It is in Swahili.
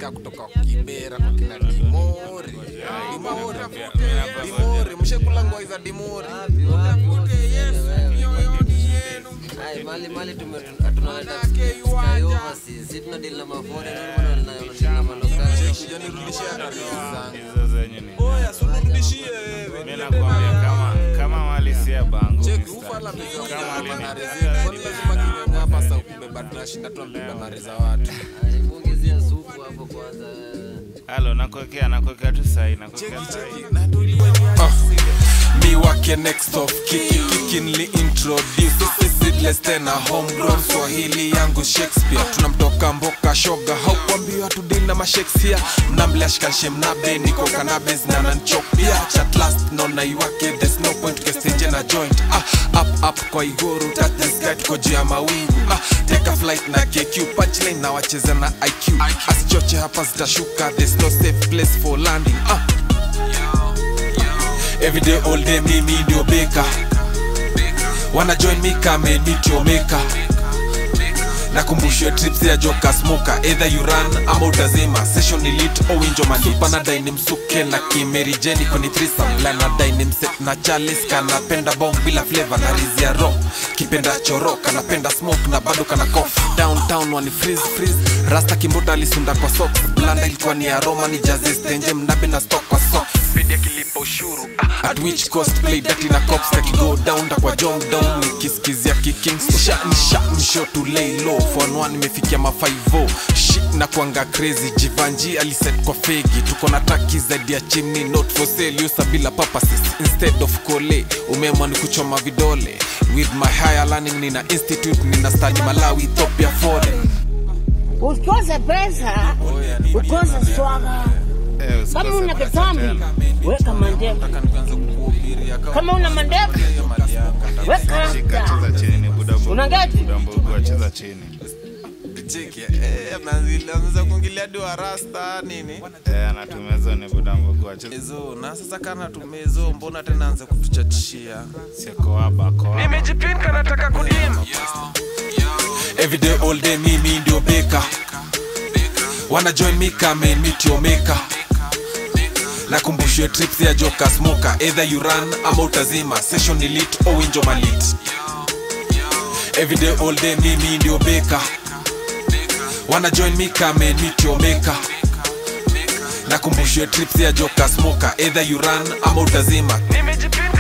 ya kutoka kibera kwa kina dimori dimori dimori mshekulangwa iza dimori Ai, mali mali tume- tunaleta sky overseas. Si tuna deal na mafore, ndio maana wana- wana deal na malokali. janirudishia hata rezi zangu hizo zenyu ni oya sunirudishie wewe mi nakwambia kama kama mali si ya bangu cheki mistari. ufala meza Kama hapa lini- na rezi kwani lazima kinyonga hapa sa kubeba tunashinda tunabeba na reza watu Ai, muongezea supu hapo kwanza. halo nakuwekea nakuwekea tu sahi nakuwekea sahi mi wake next of kiki kikinli introduce seedless tena homegrown swahili yangu shakespeare tunamtoka mboka shoga haukwambiwa tudili na mashakespeare mnamlashkanshe mnabe niko kanabes na nanchopia chat last nona iwake there's no point kestinje na joint ah, up up kwa igoro touch the sky tuko juu ya mawingu ah, take a flight na kq punchline na wacheza na iq asichoche hapa zitashuka there's no safe place for landing ah. Every day all day mimi ndio beka Wanna join me come and meet your maker nakumbushwe trips ya joka smoka either you run ama utazima session elite au winjo masupa na daini msuke na kimerijeni kwenye threesome la na daini mset na chalice kanapenda bong bila flavor na rizi ya rock kipenda choro kanapenda smoke na bado kana cough downtown wani freeze freeze rasta kimbota alisunda kwa socks blanda ilikuwa ni aroma ni jaze stenje mnabe na stock kwa socks pedi akilipa ushuru at which cost play dati na cops kakigo down da kwa jom down nikiskizia kikings sha ni sha ni show to lay low for one nimefikia ma 50 shit na kuanga crazy jivanji aliset kwa fegi tuko na taki zaidi ya chimney not for sale usa bila purposes instead of kole umeamua ni kuchoma vidole with my higher learning nina institute nina study malawi ethiopia foreign usikose pesa, ukose swaga. Eh, usikose Kama una pesa kitambi, tena. weka mandevu. Kama una mandevu, weka Shika, rasta. cheza chini ni buda bu- Una gati? buda mbugu acheza chini anza kuingilia diwa rasta nini Eh, anatumia hizo ni buda mbugu acheza ezo na sasa kana tumezo mbona tena anza kutuchachishia sio koaba koaba nimejipinka nataka kudima everyday all day mimi ndio beka wana join me come and meet your maker nakumbushwe trips ya joka smoker either you run ama utazima session elite au winjo malit everyday all day mimi ndio beka wana join me come and meet your maker nakumbushwe trips ya joka smoker either you run ama utazima nimejipinka